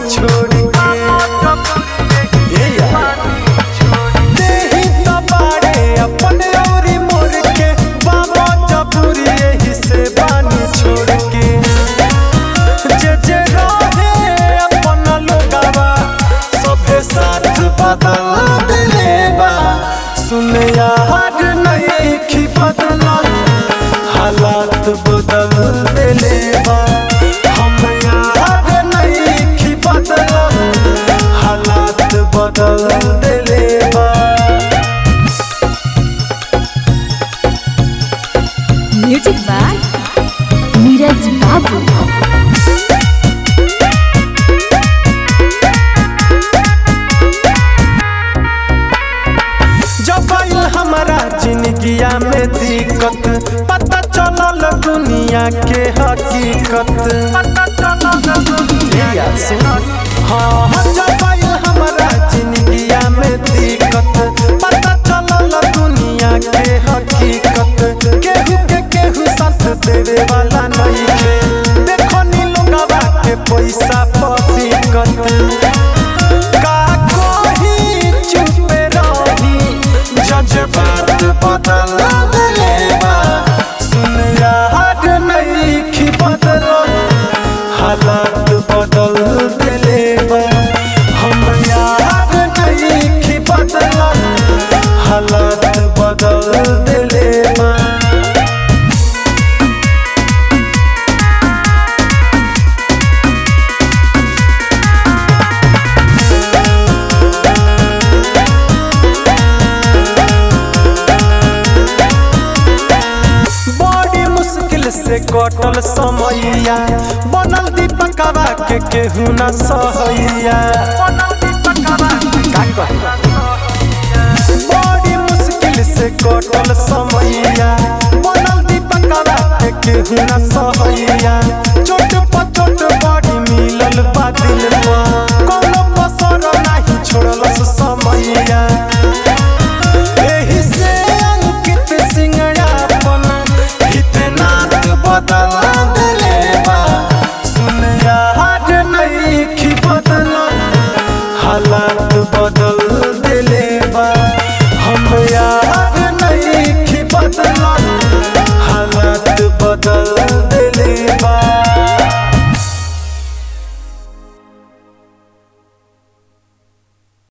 छोड़ के ए यार देही त बाड़े अपने औरी मोर के बाबा जबूरी एही से बानी छोड़ के जे जे रहे अपन लोगावा सभे साथ बदल देले बा सुन यार नहीं खी बदलल हालात बदल देले बा हम यार नहीं खी बदलल हालात बदल देले बा म्यूजिक बाय नीरज बाबू जब आइल हमारा जिंदगिया में दिक्कत पता चलल दुनिया के हकीकत ए यार सुन। हाँ हाँ, जब आइल हमारा जिंदगिया में दिक्कत पता चलल दुनिया के हकीकत केहू के केहू साथ देवे वाला नहीं थे देखो नी लोगवा के पैसा पर दिक्कत का कोही चुप रही जज्बात बदल देले बा सुन यार नहीं खी बदल हालात बदल देले बा हम यार नहीं खी बदल हालात बदल देले बा बड़ी मुश्किल से कटल समैया बनल दीपकवा के केहू न सहैया बड़ी मुश्किल से कटल समैया बनल दीपकवा के केहू न सहैया चोट पर चोट बड़ी मिलल बा दिल में